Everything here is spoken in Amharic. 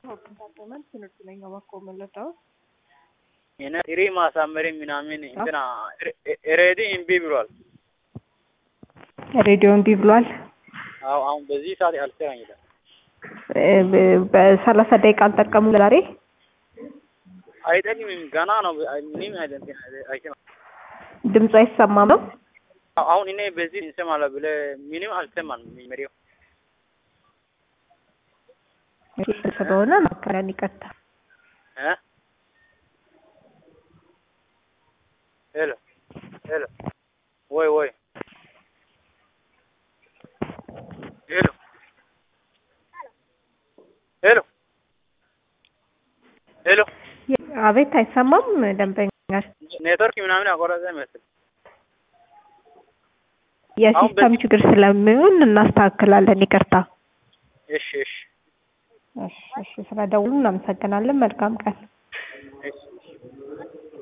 ኮንታክተመንት ትምህርት ነኝ አባኮ መለጣው እና ኢሪ ማሳመሪ ምናምን እንትና ሬዲ እምቢ ብሏል። ሬዲዮ እምቢ ብሏል። አዎ አሁን በዚህ ሰዓት አልሰራኝ ይላል። በሰላሳ ደቂቃ አልጠቀሙ ዛሬ አይጠቅምም ገና ነው። ምንም አይደለም አይሰማም። ድምፁ አይሰማም ነው። አሁን እኔ በዚህ እንሰማለሁ ብለህ ምንም አልሰማንም። መሪው ስለሆነ መከራን ይቀጣል። እ ሄሎ ሄሎ ወይ ወይ ሄሎ ሄሎ ሄሎ አቤት አይሰማም። ደንበኛ ኔትወርክ ምናምን ያቆረጠ ይመስል የሲስተም ችግር ስለሚሆን እናስተካክላለን። ይቅርታ። እሺ እሺ እሺ፣ እሺ። ስለደውሉ እናመሰግናለን። መልካም ቀን። እሺ